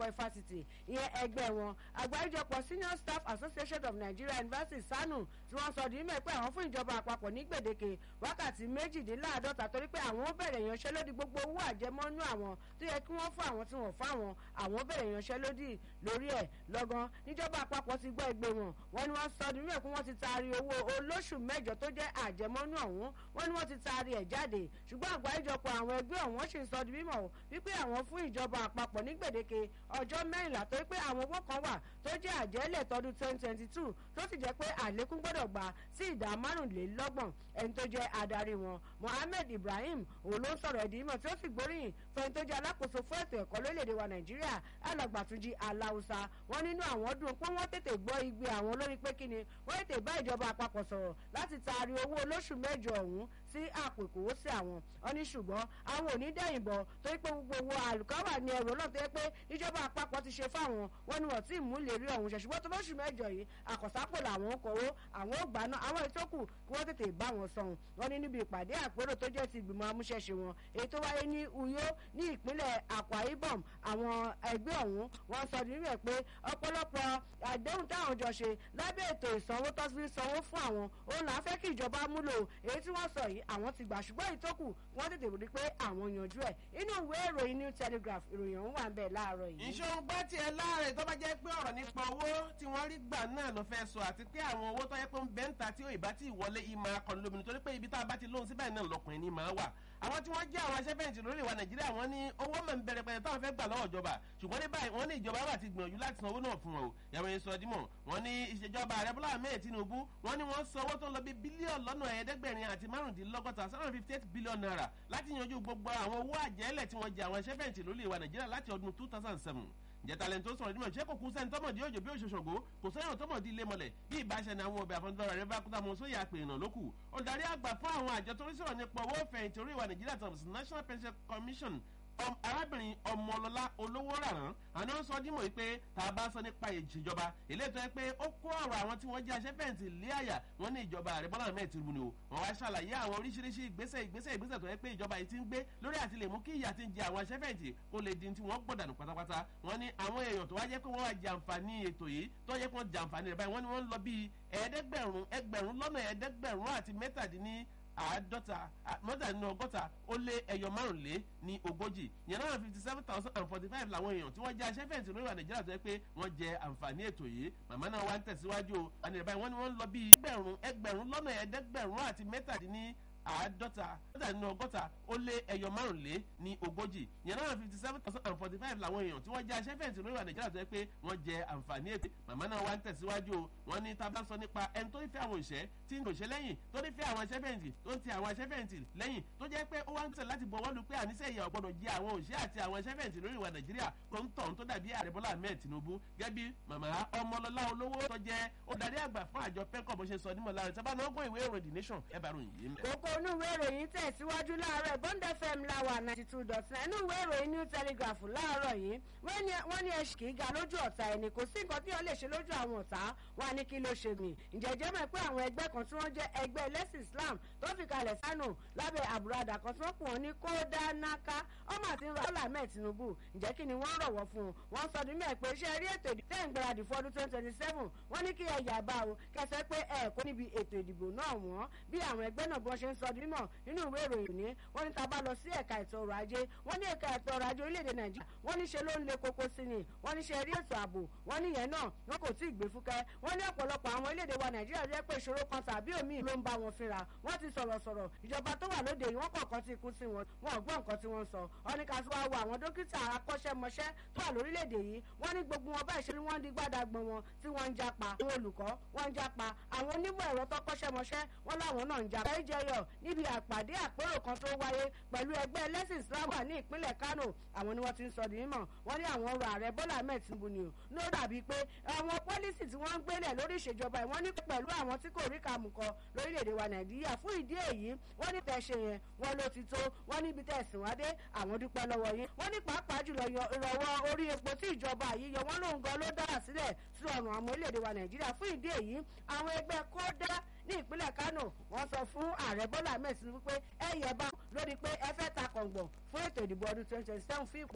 ẹ̀kọ́ ifásitì ìyẹn ẹgbẹ́ wọn àgbáríjọpọ̀ senior staff association of nigeria university sanu tí wọ́n sọ di mímọ̀ pé àwọn fún ìjọba àpapọ̀ ní gbèdéke wákàtí méjìdínláàdọ́ta torí pé àwọn bẹ̀rẹ̀ ìyanṣẹ́lódì gbogbo owó àjẹmọ́nú àwọn tó yẹ kí wọ́n fún àwọn tí wọ́n fún àwọn àwọn bẹ̀rẹ̀ ìyanṣẹ́lódì lórí ẹ̀ lọ́gán níjọba àpapọ̀ ti gbọ́ ẹgbẹ́ wọn wọ́n ní wọ́n sọ di mímọ̀ pé wọ́n ti taari owó olóṣù mẹ́jọ tó jẹ́ àjẹmọ́nú ọ̀hún wọ́n ní wọ́n ti taari ẹ̀ jáde ṣùgbọ́n àgbáríjọpọ̀ àwọn ẹgbẹ́ ọ̀hún sì ń sọ di mímọ̀ wípé àwọn fún ìjọba àpapọ̀ ní gbèdéke ọjọ́ mẹ́rìnlá tó pé àwọn owó kan wà tó jẹ́ àjẹ́lẹ̀ tọdún twenty twenty two tó sì jẹ́ pé àlékún gbọ́dọ̀ gbà sí ìdá márùnlélọ́gbọ̀n ẹni tó jẹ́ adarí wọn mohammed ibrahim òun ló ń sọ̀rọ̀ ẹ̀dín mọ̀ tí ó sì gbóríyìn fẹ́ni tó jẹ́ alákòóso fún ètò ẹ̀kọ́ lórílẹ̀‐èdè wa nàìjíríà alàgbàtúnjì aláùsá wọn nínú àwọn dùn pé wọ́n tètè gbọ́ igbe àwọn lórí pé kíni wọ́n tètè bá ìjọba àpapọ̀ sọ̀rọ̀ láti taari owó olóṣù mẹ́jọ ọ̀hún sí àpò ìkówósí àwọn wọn ní ṣùgbọ́n àwọn ò ní dẹ́yìn bọ̀ torí pé gbogbo owó àlùkáwà ní ẹrù náà tó yẹ pé ìjọba àpapọ̀ ti ṣe fáwọn wọn ni wọ́n ti mú ìlérí ọ̀hún ṣe ṣùgbọ́n tó lóṣù mẹ́jọ yìí àkọsápò làwọn ń kọ́wó àwọn ò gbà náà àwọn ètò kù kí wọ́n tètè bá wọn sọ̀hún wọn ní níbi ìpàdé àpérò tó jẹ́ ti ìgbìmọ̀ amúṣẹ́ṣe wọn èyí tó wáyé ní uyo ní ìpínlẹ̀ akwa ibom àwọn ẹgbẹ́ ọ̀hún wọn sọ nínú ẹ̀ pé ọ̀pọ̀lọpọ̀ àdéhùn táwọn jọ ṣe lábẹ́ ètò ìsanwó tó fi sanwó fún àwọn òun là ń fẹ́ kí ìjọba múlò èyí tí wọ́n sọ yìí àwọn ti gbà ṣùgbọ́n ìtókù wọ́n tètè rí pé àwọn yanjú ẹ̀ inú ìwé ìròyìn new telegraph ìròyìn ọ̀hún wà ń bẹ̀ láàárọ̀ yìí. ìṣòro gbá tiẹ̀ láàrẹ̀ tó bá jẹ́ pé ọ̀rọ̀ nípa owó tí wọ́n rí gbà náà ló fẹ́ sọ àti pé àwọn owó tó yẹ pé ń bẹ́ ń ta tí ìbá tí ìwọlé ìmọ̀ akọni lómi nítorí pé ibi tá a bá ti lóhun síbẹ̀ náà lọkùnrin ní máa wà àwọn tí wọ́n jẹ́ àwọn aṣẹ́fẹ̀yìntì lórí ìwà nàìjíríà wọ́n ní owó mọ̀ ń bẹ̀rẹ̀ pẹ̀lẹ́ táwọn fẹ́ gbà lọ́wọ́ ìjọba ṣùgbọ́n ní báyìí wọ́n ní ìjọba wà ti gbìyànjú láti san owó náà fún wọn o yàrá yẹn sọ dímọ̀ wọ́n ní ìṣèjọba ààrẹ bọ́lá ahmed tinubu wọ́n ní wọ́n san owó tó ń lọ bí bílíọ̀nù lọ́nà ẹ̀ẹ́dẹ́gbẹ̀rin àti márùndínlọ́gọ́ta seven hundred fifty eight billion naira láti yanjú gbogbo àwọn owó àjẹ́lẹ̀ tí wọ́n jẹ àwọn aṣẹ́fẹ̀yìntì lórí ìwà nàìjíríà láti ọdún two thousand seven jẹtalẹ tó sọrọ nímọ̀ ṣé kò kú sẹ́ni tọ́mọ̀dé òjò bí òṣòṣògo kò sẹ́yìn tọ́mọ̀dé ilé mọ̀lẹ̀ bí ìbáṣẹ ni àwọn ọbẹ̀ àfọ̀njọ́ra rẹ bá kúta mọ sóyè àpèrìnà lókù olùdarí àgbà fún àwọn àjọ tó ń sọ̀rọ̀ nípa owó fẹ̀yìntì orí ìwà nàìjíríà tàbí national pension commission arábìnrin ọmọlọlá olówó ràrán àná ń sọ dímọ̀ pé tá a bá sọ nípa ìṣèjọba eléyìí tó yẹ pé ó kó ọ̀rọ̀ àwọn tí wọ́n jẹ́ aṣẹ́fẹ̀yìntì lé àyà wọ́n ní ìjọba ààrẹ bọ́lá ahmed tinubu ni o wọ́n wá ṣàlàyé àwọn oríṣiríṣi ìgbésẹ̀ ìgbésẹ̀ ìgbésẹ̀ tó yẹ pé ìjọba yìí ti ń gbé lórí àti lè mú kí ìyà ti ń jẹ àwọn aṣẹ́fẹ̀yìntì kó lè di tí wọ́n gbọ̀dànù pátápátá wọ́n ní àwọn èèyàn tó wá jẹ́ pé wọ́n wá jàǹfààní ètò yìí tó yẹ pé wọ́n jàǹfààní rẹ̀ báyìí wọ́n ní wọ́n ń lọ bíi ẹ̀ẹ́dẹ́gbẹ̀rún ẹgbẹ̀rún lọ́nà ẹ̀ẹ́dẹ́gbẹ̀rún àti mẹ́tàdínní àádọ́ta mọ́tàdínní ọgọ́ta ó lé ẹyọ márùnlé ní ogójì yẹn náà fifty seven thousand and forty five làwọn èèyàn tí wọ́n jẹ́ aṣẹ́fẹ̀yìntì lórí ìwà nàìjíríà tó yẹ pé wọ́n jẹ àǹfààní ètò yìí màmá náà wá ń tẹ̀síwájú o àní ìbáyìí wọ́n ní wọ́n ń lọ bíi ẹgbẹ̀rún ẹgbẹ̀rún lọ́nà ẹ̀ẹ́dẹ́gbẹ̀rún àti mẹ́tàdínní àádọ́ta mẹ́tàdínní ọgọ́ta ó lé ẹyọ márùnlé ní ogójì yẹn náà fifty seven thousand and forty five làwọn èèyàn tí wọ́n jẹ́ aṣẹ́fẹ̀yìntì lórí ìwà nàìjíríà tó yẹ pé wọ́n jẹ àǹfààní ètò màmá náà wá ń tẹ̀síwájú o wọ́n ní tá a bá sọ nípa ẹni tó ń fẹ́ àwọn òṣẹ́ tí ń òṣẹ́ lẹ́yìn tó ń fẹ́ àwọn aṣẹ́fẹ̀yìntì tó ń ti àwọn aṣẹ́fẹ̀yìntì lẹ́yìn tó jẹ́ pé ó wá ń tẹ̀ láti bọ̀ wọ́n lu pé àníṣe ìyà ọ̀gbọ́dọ̀ jẹ́ àwọn òṣẹ́ àti àwọn aṣẹ́fẹ̀yìntì lórí ìwà nàìjíríà tó ń tọ̀hún tó dàbí ààrẹ bọ́lá ahmed tinubu gẹ́bí màmá ọmọlọ́lá olówó tó jẹ́ olùdarí àgbà fún àjọ pẹ́kọ̀ bó ṣe sọ nímọ̀ láàrin tábà náà gbọ́ ìwé ìròyìn the nation ẹ bá ròyìn yìí mẹ́. kókó inú ìwé ìròyìn tẹ̀síwájú láàárọ̀ bond fm láwà ninety two dot nine inú ìwé ìròyìn new telegraph láàárọ̀ yìí wọ́n ní ẹṣin kì í ga lójú ọ̀tá ẹni kò sí nǹkan tí wọ́n lè ṣe lójú àwọn ọ̀tá wa ní kí ló ṣe mí ìjẹ́jẹ́ mọ̀ pé àwọn ẹgbẹ́ kan tí wọ́n jẹ́ ẹgbẹ́ ẹlẹ́sìn islam tó fi kalẹ̀ sánù lábẹ́ àbúradà kan tí wọ́n pọ̀ ní kódà náká ọmọ àti rọ́lá mẹ́ẹ̀ tinubu ǹjẹ́ kí ni wọ́n rọ̀wọ́ fún un wọ́n sọ ní mẹ́ẹ̀ pé ṣe rí ètò ìdìbò tẹ́ ń gbáradì fọdún twenty twenty seven wọ́n ní kí ẹ yà bá o kẹsẹ́ pé ẹ kó níbi ètò ìdìbò náà wọ́n bí àwọn ẹgbẹ́ náà bí wọ́n ṣe ń sọ mímọ̀ nínú ìwé ìròyìn ní wọ́n ní tá bá lọ sí ẹ̀ka ètò ọrọ̀ ajé wọ́n ní ẹ̀ka ètò ọrọ̀ ajé orílẹ̀-èdè nàìjíríà wọ́n ní ṣe ló ń le koko sí ni wọ́n ní ṣe rí ètò ààbò wọ́n ní yẹn náà wọn kò tí ì gbé fúkẹ́ wọ́n ní ọ̀pọ̀lọpọ̀ àwọn orílẹ̀-èdè wa nàìjíríà jẹ́ pé ìṣòro kan tàbí òmíì ló ń bá wọn fínra wọ́n ti sọ̀rọ̀ sọ̀rọ̀ ìjọba tó wà lóde yìí wọ́n kọ̀ọ̀kan ti kú sí wọn wọn ò gbọ́ nǹkan tí wọ́n sọ wọ́n ní ká tó wá wo àwọn dókítà akọ́ṣẹ́mọṣẹ́ tó wà lórílẹ̀-èdè yìí wọ́n ní gbogbo wọn báyìí ṣe ni wọ́n di gbádàgbọ́n wọn tí wọ́n ń japa àwọn olùkọ́ wọ́n ń japa àwọn onímọ̀ ẹ̀rọ tó kọ́ṣẹ́mọṣẹ́ wọ́n láwọn náà ń japa. ẹ jẹyọ níbi àpàdé àpérò kan tó wáyé pẹ̀lú ẹgbẹ́ ẹlẹ́sìn islam wà ní ìpínlẹ̀ kano àwọn ni wọ́n ti ń sọ di mímọ̀ wọ́n ní àwọn ọrọ̀ ààrẹ bọ́lá ahmed tinubu ni o ló dàbí pé àwọn pọ́lísì tí wọ́n ń gbélẹ̀ lórí ìṣèjọba ẹ̀ wọ́n ní pẹ̀lú àwọn tí kò rí kàmù kọ lórílẹ̀‐èdè wa nàìjíríà fún ìdí èyí wọ́n ní tẹ̀ ṣe yẹn wọ́n ló ti tó wọ́n níbi tẹ̀ sìn wá dé àwọn dúpẹ́ lọ́wọ́ yín wọ́n ní pàápàá jùlọ ìrọ̀wọ́ orí epo tí ìjọba yìí yọ wọ́n lóun gan ló dára sílẹ̀ sí ọ̀run àwọn orílẹ̀‐èdè wa nàìjíríà fún ìdí èyí àwọn ẹgbẹ́ kódà ní ìpínlẹ̀ kano wọ́n sọ fún ààrẹ bọ́lá ahmed tinubu pé ẹ yẹ bá lórí pé ẹ fẹ́ ta kọ̀ǹgbọ̀n fún ètò ìdìbò ọdún twenty twenty seven fún ipò